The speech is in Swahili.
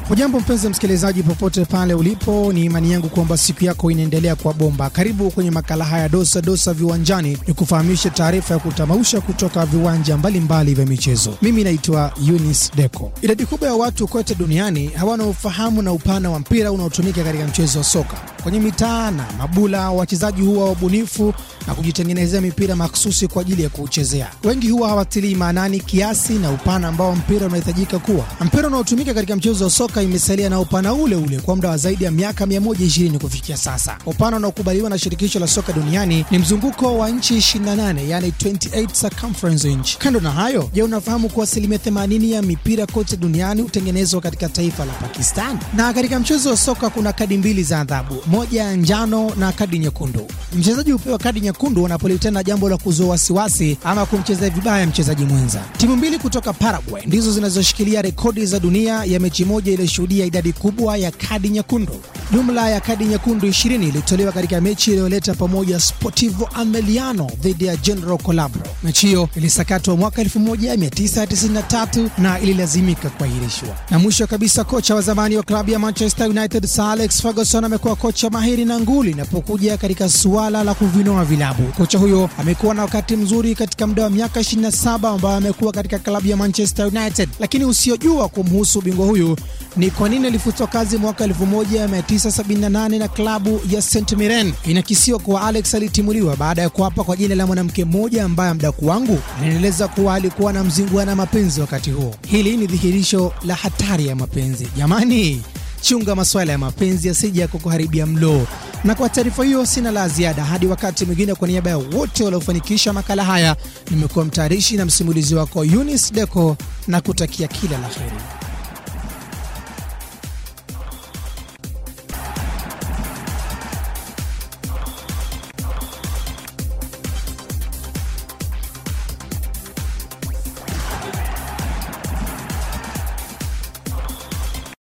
Hujambo mpenzi msikilizaji, popote pale ulipo, ni imani yangu kwamba siku yako inaendelea kwa bomba. Karibu kwenye makala haya dosa dosa viwanjani, ni kufahamisha taarifa ya kutamausha kutoka viwanja mbalimbali vya michezo. Mimi naitwa Eunice Deco. Idadi kubwa ya watu kote duniani hawana ufahamu na upana wa mpira unaotumika katika mchezo wa soka. Kwenye mitaa na mabula, wachezaji huwa wabunifu na kujitengenezea mipira maksusi kwa ajili ya kuuchezea. Wengi huwa hawatilii maanani kiasi na upana ambao mpira unahitajika kuwa. Mpira unaotumika katika mchezo wa soka imesalia na upana ule ule kwa muda wa zaidi ya miaka 120 kufikia sasa. Upana unaokubaliwa na shirikisho la soka duniani ni mzunguko wa nchi 28, yani 28 circumference inch. Kando na hayo, je, unafahamu kuwa asilimia 80 ya mipira kote duniani hutengenezwa katika taifa la Pakistan? Na katika mchezo wa soka kuna kadi mbili za adhabu, moja ya njano na kadi nyekundu. Mchezaji hupewa kadi nyekundu anapolitenda jambo la kuzua wasiwasi ama kumchezea vibaya mchezaji mwenza. Timu mbili kutoka Paraguay ndizo zinazoshikilia rekodi za dunia ya mechi moja iliyoshuhudia idadi kubwa ya kadi nyekundu. Jumla ya kadi nyekundu 20 ilitolewa katika mechi iliyoleta pamoja Sportivo Ameliano dhidi ya General Colabro. Mechi hiyo ilisakatwa mwaka 1993 na ililazimika kuahirishwa. Na mwisho kabisa, kocha wa zamani wa klabu ya Manchester United Sir Alex Ferguson amekuwa kocha mahiri na nguli inapokuja katika suala la kuvinoa vilabu. Kocha huyo amekuwa na wakati mzuri katika muda wa miaka 27 ambayo amekuwa katika klabu ya Manchester United, lakini usiojua kumhusu bingwa huyu ni kwa nini alifutwa kazi mwaka 1978 na klabu ya St Mirren. Inakisiwa kuwa Alex alitimuliwa baada ya kuapa kwa jina la mwanamke mmoja ambaye mdaku wangu anaeleza kuwa alikuwa na mzinguana mapenzi wakati huo. Hili ni dhihirisho la hatari ya mapenzi. Jamani, chunga masuala ya mapenzi yasije ya kukuharibia mlo. Na kwa taarifa hiyo sina la ziada hadi wakati mwingine. Kwa niaba ya wote waliofanikisha makala haya, nimekuwa mtayarishi na msimulizi wako Eunice Deco na kutakia kila la heri.